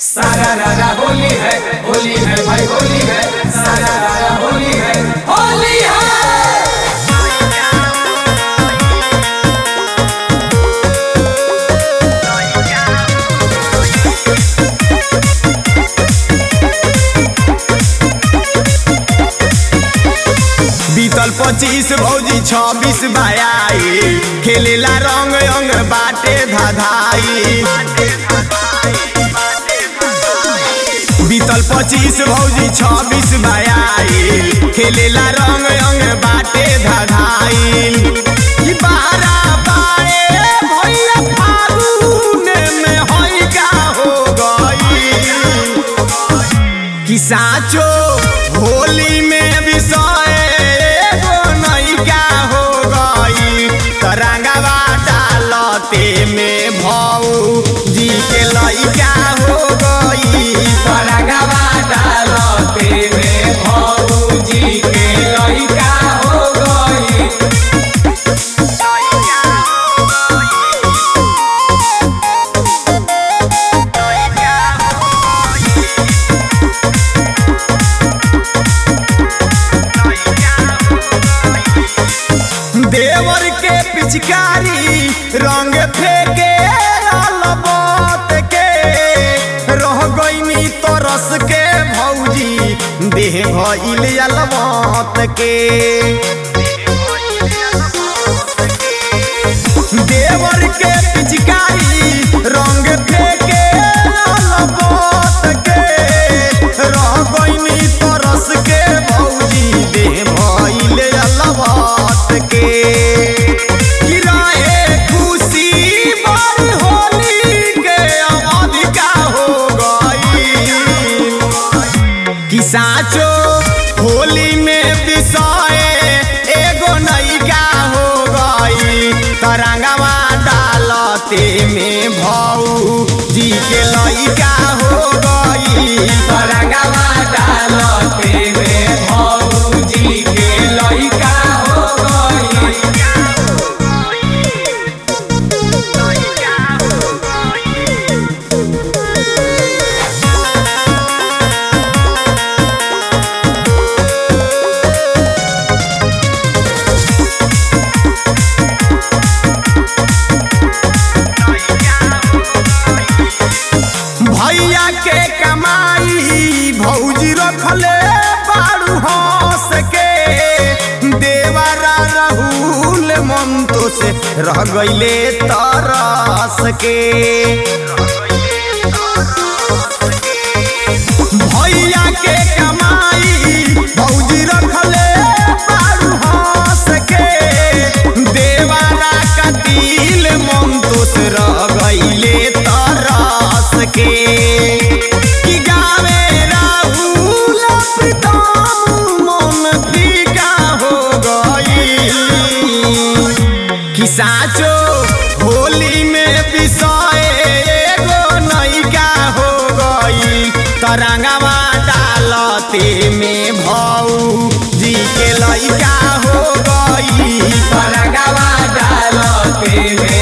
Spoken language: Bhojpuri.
सारा रारा होली है होली है भाई होली है सारा रारा होली है होली है बीतल पच्चीस भौजी छब्बीस बाई खेलेला रंग अंग बाटे धाधाई बीतल पच्चीस भौजी छब्बीस बाई खेलेला रंग अंग बाटे धाधाई कि बारा बाए भैया फागुन में होई का हो गई कि साचो होली में विषय एगो नैका हो गई तरंगवा डालते में भौ जी के लैका हो गई तरंगवा डालते में भौजी के लइका हो गई देवर के पिचकारी रंग फेंके अलबत के रह गईनी तरस के भौजी देह भइल अलबत के देवर के पिचकारी रंग फेंके अलबत के रह गईनी तरस के भौजी देह भइल अलबत के कि रहे खुशी बड़ी होली के अवधिका हो गई कि साचो होली में विषय एगो नैका हो गई तरंगवा डालते में भौ जी के लैका हो गई तरंगवा डालते में भौजी के लइका हो गई भैया के कमाई भौजी रखले बारू हंस के देवरा राहुल ममतो से रह गईले तरस के भैया के कमाई भौजी रखले बारू हंस के देवरा का दिल ममतो से रह गईले तरस के कि गावे राहुल प्रीतम मन फीका हो गई कि साचो होली में विषय एगो नैका हो गई तरंगवा डालते में भौ जी के लैका हो गई तरंगवा डालते में